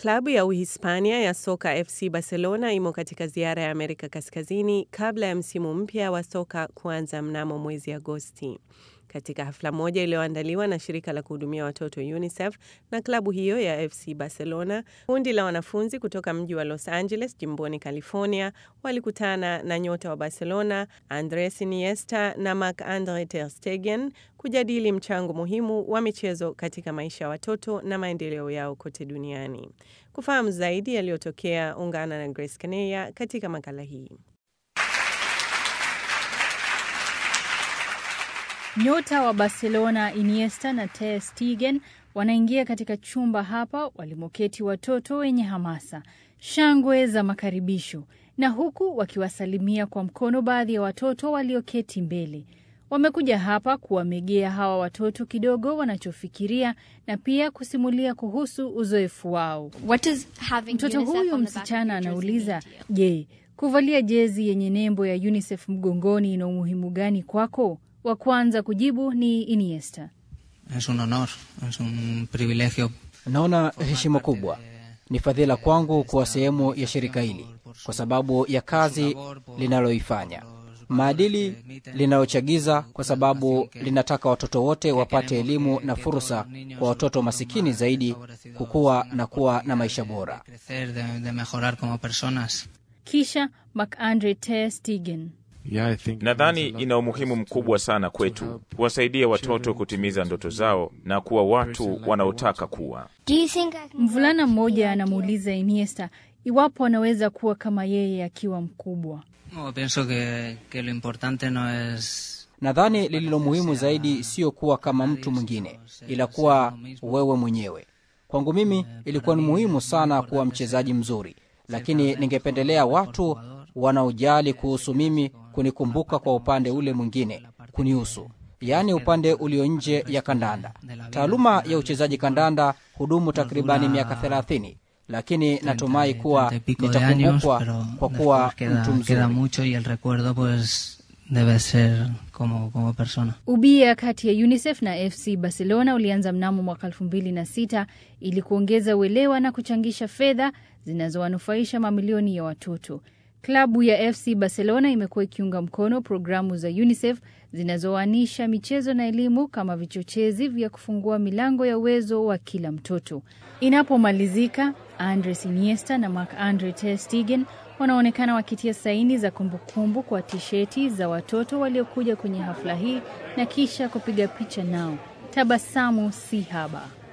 Klabu ya Uhispania ya soka FC Barcelona imo katika ziara ya Amerika Kaskazini kabla ya msimu mpya wa soka kuanza mnamo mwezi Agosti. Katika hafla moja iliyoandaliwa na shirika la kuhudumia watoto UNICEF na klabu hiyo ya FC Barcelona, kundi la wanafunzi kutoka mji wa Los Angeles jimboni California walikutana na nyota wa Barcelona Andres Iniesta na Marc-Andre ter Stegen kujadili mchango muhimu wa michezo katika maisha ya watoto na maendeleo yao kote duniani. Kufahamu zaidi yaliyotokea, ungana na Grace Kaneya katika makala hii. Nyota wa Barcelona Iniesta na ter Stegen wanaingia katika chumba hapa walimoketi watoto wenye hamasa, shangwe za makaribisho, na huku wakiwasalimia kwa mkono baadhi ya watoto walioketi mbele. Wamekuja hapa kuwamegea hawa watoto kidogo wanachofikiria na pia kusimulia kuhusu uzoefu wao. Mtoto huyu msichana anauliza, je, kuvalia jezi yenye nembo ya UNICEF mgongoni ina umuhimu gani kwako? Wa kwanza kujibu ni Iniesta. Es un honor, es un privilegio. Naona heshima kubwa, ni fadhila kwangu kuwa sehemu ya shirika hili kwa sababu ya kazi linaloifanya, maadili linalochagiza, kwa sababu linataka watoto wote wapate elimu na fursa, kwa watoto masikini zaidi kukua na kuwa na maisha bora. Crecer, de, de mejorar como personas. Kisha Marc-Andre ter Stegen. Nadhani ina umuhimu mkubwa sana kwetu kuwasaidia watoto kutimiza ndoto zao na kuwa watu wanaotaka kuwa. Mvulana mmoja anamuuliza Iniesta iwapo anaweza kuwa kama yeye akiwa mkubwa. No, pienso que, que lo importante no es Nadhani lililo muhimu zaidi sio kuwa kama mtu mwingine, ila kuwa wewe mwenyewe. Kwangu mimi ilikuwa ni muhimu sana kuwa mchezaji mzuri, lakini ningependelea watu wanaojali kuhusu mimi kunikumbuka kwa upande ule mwingine kunihusu, yaani upande ulio nje ya kandanda. Taaluma ya uchezaji kandanda hudumu takribani miaka thelathini, lakini natumai kuwa treinta y pico de años, nitakumbukwa pero kwa kuwa después queda, mtu queda mzuri. mucho y el recuerdo pues debe ser como, como persona. Ubia kati ya UNICEF na FC Barcelona ulianza mnamo mwaka 2006 ili kuongeza uelewa na kuchangisha fedha zinazowanufaisha mamilioni ya watoto. Klabu ya FC Barcelona imekuwa ikiunga mkono programu za UNICEF zinazowaanisha michezo na elimu kama vichochezi vya kufungua milango ya uwezo wa kila mtoto. Inapomalizika, Andres Iniesta na Marc-Andre ter Stegen wanaonekana wakitia saini za kumbukumbu kwa tisheti za watoto waliokuja kwenye hafla hii na kisha kupiga picha nao. Tabasamu si haba.